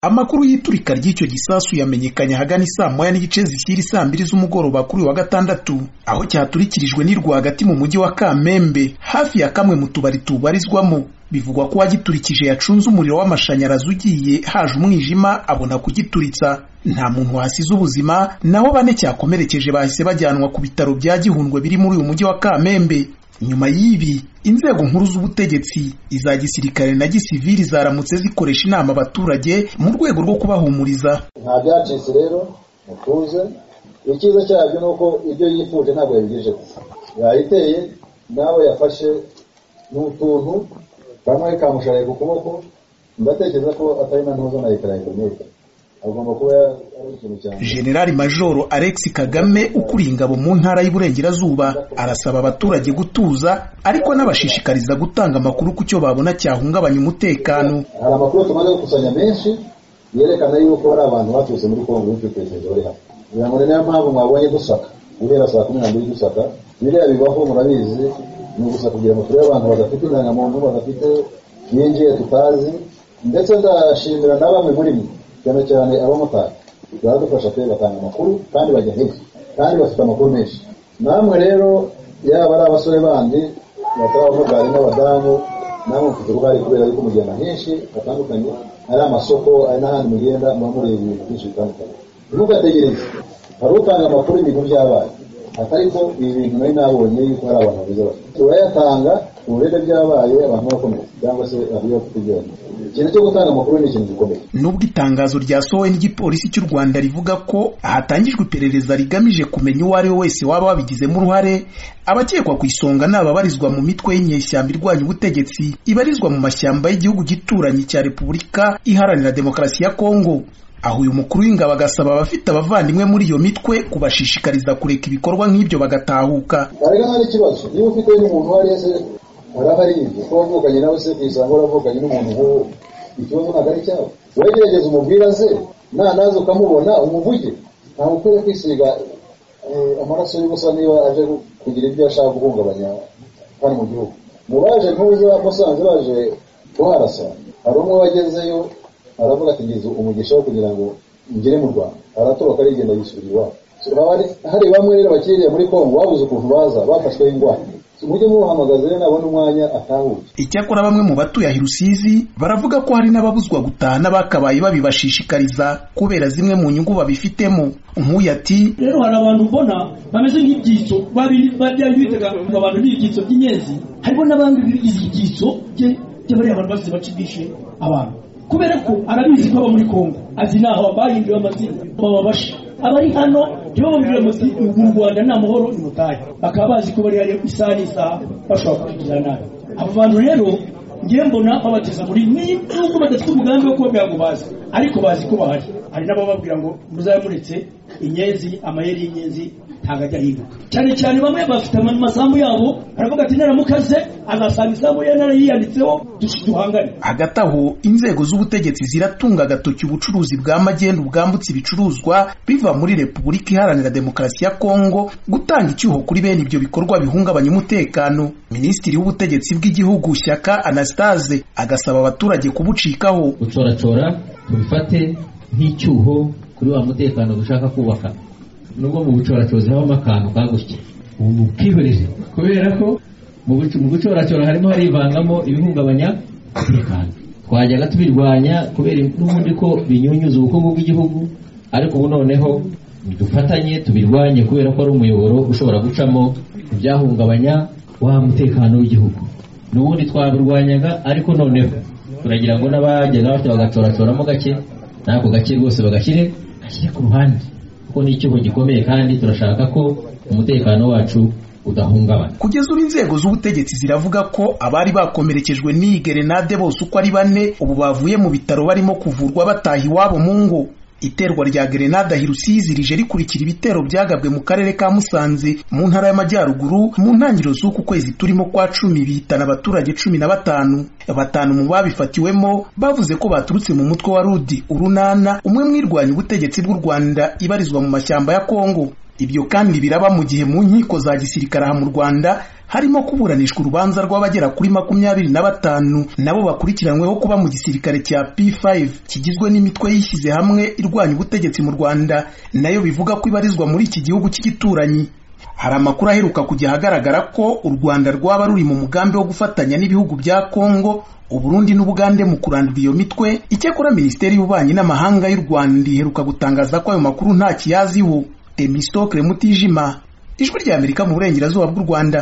Amakuru y'iturika ry'icyo gisasu yamenyekanye ahagana isaa moya n'igice zishyira isaa mbiri z'umugoroba kuri uyu wa gatandatu aho cyaturikirijwe ni rwagati mu mujyi wa Kamembe hafi ya kamwe mu tubari tubarizwamo bivugwa ko uwagiturikije yacunze umuriro w'amashanyarazi ugiye haje umwijima abona kugituritsa nta muntu wasize ubuzima naho bane cyakomerekeje bahise bajyanwa ku bitaro bya Gihundwe biri muri uyu mujyi wa Kamembe nyuma y'ibi inzego nkuru z'ubutegetsi iza gisirikare na gisivili zaramutse zikoresha inama abaturage mu rwego rwo kubahumuriza nta byacitse rero mutuze icyiza cyabyo ni uko ibyo yifuje ntabwo yabigeje gusa yayiteye nawe yafashe ni utuntu kamwe kamushariye ku kuboko ndatekereza ko atari na ntuzo na leta ya interinete agomba kuba ari ikintu cyane Generali Majoro Alex Kagame ukuriye ingabo mu ntara y'Iburengerazuba arasaba abaturage gutuza ariko anabashishikariza gutanga amakuru ku cyo babona cyahungabanya umutekano hari amakuru tumaze gukusanya menshi yerekana yuko hari abantu baturutse muri kongo b'icyotekerezo bari hano kugira ngo niyo mpamvu mwabonye dusaka guhera saa kumi n'ebyiri dusaka biriya bibaho murabizi ni ugusa kugira ngo turebe abantu badafite indangamuntu badafite binjiye tutazi ndetse ndashimira na bamwe muri mwe cyane cyane abamotari baradufasha pe batanga amakuru kandi bajya hirya kandi bafite amakuru menshi namwe rero yaba ari abasore bandi batari abamotari n'abadamu namwe mfite uruhare kubera yuko mugenda henshi hatandukanye ari amasoko ari n'ahandi mugenda muba mureba ibintu byinshi bitandukanye ntugategereze hari utanga amakuru ibintu byabaye atari ko ibi bintu nari nabonye yuko hari abantu babizi bafite urayatanga uburere byabaye abantu bakomeye cyangwa se abiyo kutugenda ikintu cyo gutanga amakuru ni ikintu gikomeye nubwo itangazo ryasohowe n'igipolisi cy'u Rwanda rivuga ko hatangijwe iperereza rigamije kumenya uwo ari we wese waba wabigizemo uruhare abakekwa ku isonga ni ababarizwa mu mitwe y'inyeshyamba irwanya ubutegetsi ibarizwa mu mashyamba y'igihugu gituranyi cya Repubulika Iharanira Demokarasi ya Kongo aho uyu mukuru w'ingabo agasaba abafite abavandimwe muri iyo mitwe kubashishikariza kureka ibikorwa nk'ibyo bagatahuka arega hari ikibazo niba ufite n'umuntu uwo ari we se uraba ari ibyo kuba wavukanye nawe se ku isanga waravukanye n'umuntu nk'uwo ikibazo ntabwo ari cyawe wegerageza umubwira ze nanaza ukamubona umuvuge ntabwo ukwiye kwisiga eh, amaraso y'ubusa niba aje kugira ibyo ashaka guhungabanya hano mu gihugu mu baje ntuza musanze baje kuharasa hari umwe wagezeyo aravuga ati ngize umugisha wo kugira ngo ngere mu rwanda aratoroka arigenda yisubira iwabo So, haba hari- hari bamwe rero bakiriye muri kongo babuze ukuntu baza bafashweho indwara mujye muhamagaza rero nabona umwanya atahuye Icyakora bamwe mu batuye ahi Rusizi baravuga ko hari n'ababuzwa gutaha n'abakabaye babibashishikariza kubera zimwe mu nyungu babifitemo. Nk'uyu ati rero hari abantu mbona bameze nk'ibyitso babiri bajya bitaga abantu n'ibyitso by'inyenzi harimo n'abandi bigize ibyitso bye by'abariya abantu basize bacibishe abantu kubera ko arabizi ko aba muri kongo azi naho bahinduye amazina bababasha abari hano ntibababwire muti ubu u rwanda ni amahoro ni mutahe bakaba bazi ko bari hariyo isaha n'isaha bashobora kubigira nabi abo bantu rero ngiye mbona babateza muri nubwo badafite umugambi wo kubabwira ngo bazi ariko bazi ko bahari hari n'abababwira ngo muzabe muretse inyenzi amayeri y'inyenzi ntabwo ajya ahinduka cyane cyane bamwe bafite ama- amasambu yabo baravuga ati naramukaze azasanga isambu ye narayiyanditseho dush- duhangane hagati aho inzego z'ubutegetsi ziratunga agatoki ubucuruzi bwa magendu bwambutse ibicuruzwa biva muri Repubulika Iharanira Demokarasi ya Kongo gutanga icyuho kuri bene ibyo bikorwa bihungabanya umutekano. Minisitiri w'ubutegetsi bw'igihugu Shyaka Anastase agasaba abaturage kubucikaho. gucoracora tubifate nk'icyuho kuri wa mutekano dushaka kubaka nubwo mu bucoracozi habamo akantu kagutya ubu bwibeshye kubera ko mu buc- mu gucoracora harimo harivangamo ibihungabanya umutekano twajyaga tubirwanya kubera n'ubundi ko binyunyuza ubukungu bw'igihugu ariko ubu noneho dufatanye tubirwanye kubera ko ari umuyoboro ushobora gucamo ibyahungabanya wa mutekano w'igihugu n'ubundi twabirwanyaga ariko noneho turagira ngo n'abajyaga batyo bagacoracoramo gake n'ako gake rwose bagashyire gashyire ku ruhande kuko ni icyuho gikomeye kandi turashaka ko umutekano wacu udahungabana Kugeza ubu inzego z'ubutegetsi ziravuga ko abari bakomerekejwe n'iyi gerenade bose uko ari bane ubu bavuye mu bitaro barimo kuvurwa bataha iwabo mu ngo. Iterwa rya gerenade ahi Rusizi rije rikurikira ibitero byagabwe mu karere ka Musanze mu ntara y'Amajyaruguru mu ntangiriro z'uku kwezi turimo kwa cumi bihitana abaturage cumi na batanu. Batanu mu babifatiwemo bavuze ko baturutse mu mutwe wa Rudi Urunana umwe mwirwanya ubutegetsi bw'u Rwanda ibarizwa mu mashyamba ya Kongo. ibyo kandi biraba mu gihe mu nkiko za gisirikare aha mu rwanda harimo kuburanishwa urubanza rw'abagera kuri makumyabiri na batanu nabo bakurikiranyweho kuba mu gisirikare cya P5 kigizwe n'imitwe yishyize hamwe irwanya ubutegetsi mu Rwanda nayo bivuga ko ibarizwa muri iki gihugu cy'igituranyi hari amakuru aheruka kujya ahagaragara ko u Rwanda rwaba ruri mu mugambi wo gufatanya n'ibihugu bya Kongo Uburundi n'Ubugande mu kurandura iyo mitwe icyakora Minisiteri y'Ububanyi n'Amahanga y'u Rwanda iheruka gutangaza ko ayo makuru nta kiyaziho Temistocle Mutijima ijwi ry'Amerika mu burengerazuba bw'u Rwanda